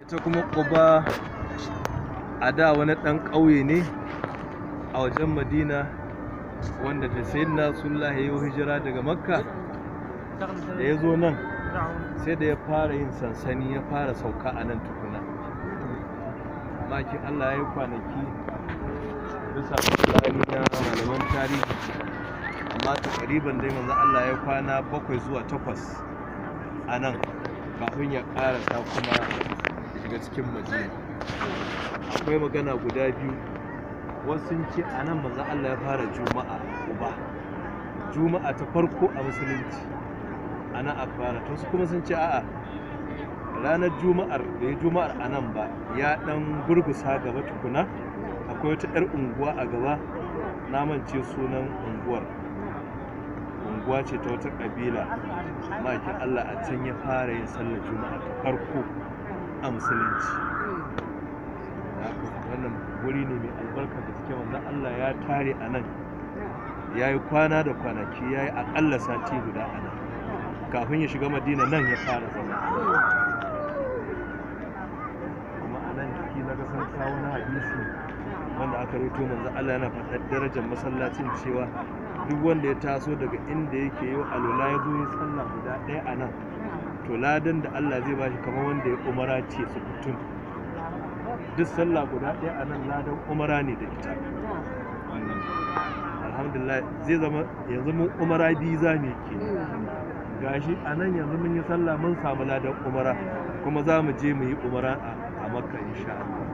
ita kuma ƙuba a da wani ɗan ƙauye ne a wajen madina wanda da sayyidina rasulullah ya yi hijira daga makka da ya zo nan sai da ya fara yin sansani ya fara sauka a nan tukuna makin allah ya yi kwanaki bisa tsari na malaman tarihi amma takariban dai manzo allah ya kwana bakwai zuwa takwas a nan kafin ya karasa kuma ya shiga cikin madina akwai magana guda biyu wasu sun ce a nan manzo allah ya fara juma'a uba juma'a ta farko a musulunci a nan aka fara to su kuma sun ce a'a ranar juma'ar da ya juma'ar a nan ba ya dan gurgusa gaba tukuna akwai wata 'yar unguwa a gaba na mance sunan unguwar unguwa ce ta wata kabila makin allah a can ya fara yin sallar juma'a ta farko a musulunci wannan wuri ne mai albarka da suke wanda allah ya tare a nan ya yi kwana da kwanaki ya yi akalla sati guda a nan kafin ya shiga madina nan ya fara zama kuma a nan jiki na san kawo na hadisi wanda aka rito manzo Allah yana faɗar darajar masallacin cewa duk wanda ya taso daga inda yake yau alola ya zo ya sallah guda ɗaya a nan to ladan da Allah zai bashi kamar wanda ya umara ce su kutum duk sallah guda ɗaya a nan ladan umara ne da ita alhamdulillah zai zama yanzu mun umara biyu za mu ke gashi a nan yanzu mun yi sallah mun samu ladan umara kuma za mu je mu yi umara a makka insha Allah